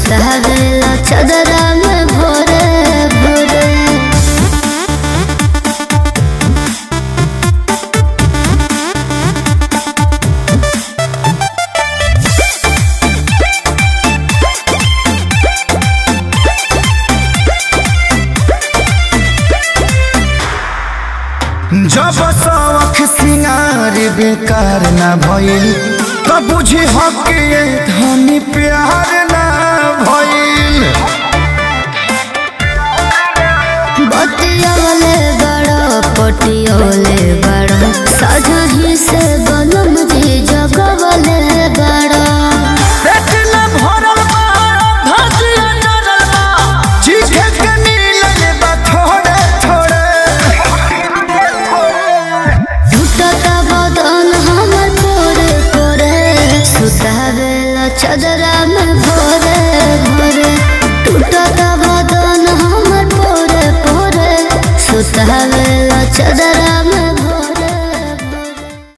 सुतावेला चदरा में भोरे भोरे जब शौख सिंगार बेकार न भइल त बुझी हकिए धनी प्यार न भइल बतियोले बड़ो पटियोले बड़ो सजही से बनम जी जगवले बड़ो पेट न भरल बा भतिया डरल बा चीखे के मिलल बा थोड़े थोड़े टूटता बदन हमर पोरे पोरे सुतावेला चदरा में भोरे भोरे टूटता बदन हमर पोरे पोरे सुतावेला चदरा में भोरे